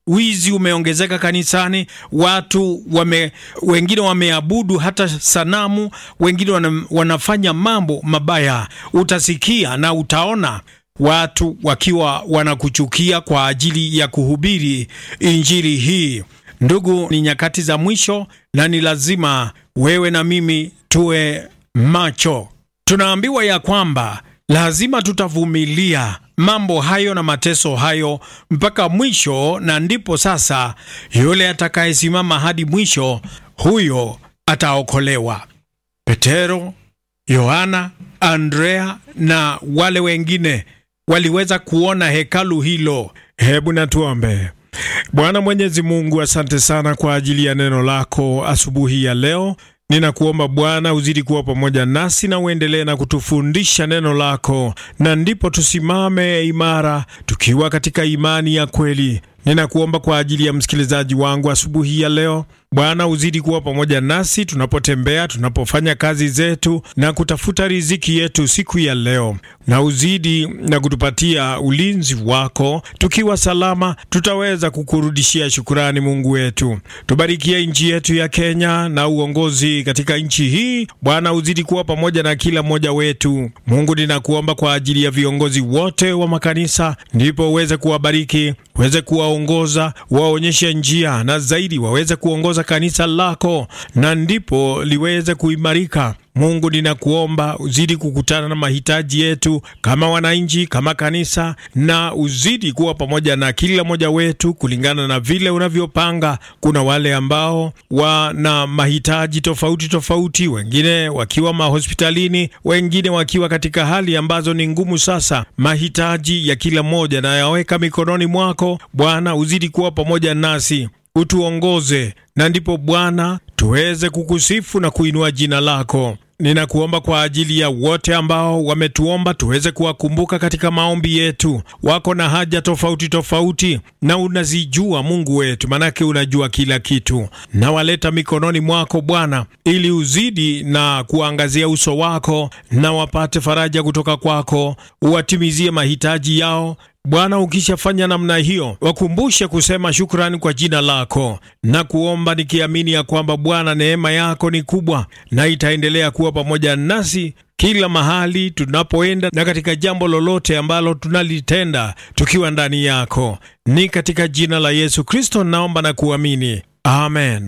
wizi umeongezeka kanisani, watu wame, wengine wameabudu hata sanamu, wengine wana, wanafanya mambo mabaya. Utasikia na utaona watu wakiwa wanakuchukia kwa ajili ya kuhubiri injili hii. Ndugu, ni nyakati za mwisho na ni lazima wewe na mimi tuwe macho. Tunaambiwa ya kwamba lazima tutavumilia mambo hayo na mateso hayo mpaka mwisho, na ndipo sasa yule atakayesimama hadi mwisho, huyo ataokolewa. Petero, Yohana, Andrea na wale wengine waliweza kuona hekalu hilo. Hebu natuombe. Bwana Mwenyezi Mungu, asante sana kwa ajili ya neno lako asubuhi ya leo. Ninakuomba Bwana uzidi kuwa pamoja nasi na uendelee na kutufundisha neno lako, na ndipo tusimame imara tukiwa katika imani ya kweli. Ninakuomba kwa ajili ya msikilizaji wangu asubuhi ya leo, Bwana uzidi kuwa pamoja nasi tunapotembea, tunapofanya kazi zetu na kutafuta riziki yetu siku ya leo, na uzidi na kutupatia ulinzi wako. Tukiwa salama, tutaweza kukurudishia shukurani, Mungu wetu. Tubarikie nchi yetu ya Kenya na uongozi katika nchi hii. Bwana uzidi kuwa pamoja na kila mmoja wetu. Mungu, ninakuomba kwa ajili ya viongozi wote wa makanisa, ndipo uweze kuwabariki, uweze kuwaongoza, waonyeshe njia, na zaidi waweze kuongoza kanisa lako na ndipo liweze kuimarika. Mungu, ninakuomba uzidi kukutana na mahitaji yetu kama wananchi, kama kanisa, na uzidi kuwa pamoja na kila mmoja wetu kulingana na vile unavyopanga. Kuna wale ambao wana mahitaji tofauti tofauti, wengine wakiwa mahospitalini, wengine wakiwa katika hali ambazo ni ngumu. Sasa mahitaji ya kila mmoja nayaweka mikononi mwako Bwana, uzidi kuwa pamoja nasi utuongoze na ndipo Bwana tuweze kukusifu na kuinua jina lako. Ninakuomba kwa ajili ya wote ambao wametuomba tuweze kuwakumbuka katika maombi yetu. Wako na haja tofauti tofauti, na unazijua Mungu wetu, manake unajua kila kitu. Nawaleta mikononi mwako Bwana, ili uzidi na kuangazia uso wako na wapate faraja kutoka kwako, uwatimizie mahitaji yao Bwana, ukishafanya namna hiyo, wakumbushe kusema shukrani kwa jina lako na kuomba nikiamini ya kwamba Bwana, neema yako ni kubwa na itaendelea kuwa pamoja nasi kila mahali tunapoenda na katika jambo lolote ambalo tunalitenda tukiwa ndani yako. Ni katika jina la Yesu Kristo naomba na kuamini, amen.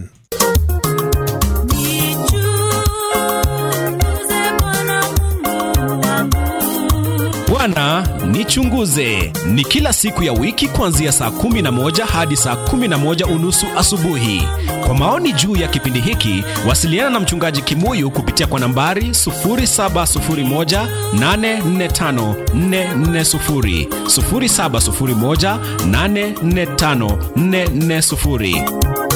Bwana nichunguze ni kila siku ya wiki kuanzia saa kumi na moja hadi saa kumi na moja unusu asubuhi. Kwa maoni juu ya kipindi hiki, wasiliana na mchungaji Kimuyu kupitia kwa nambari 0701845440, 0701845440.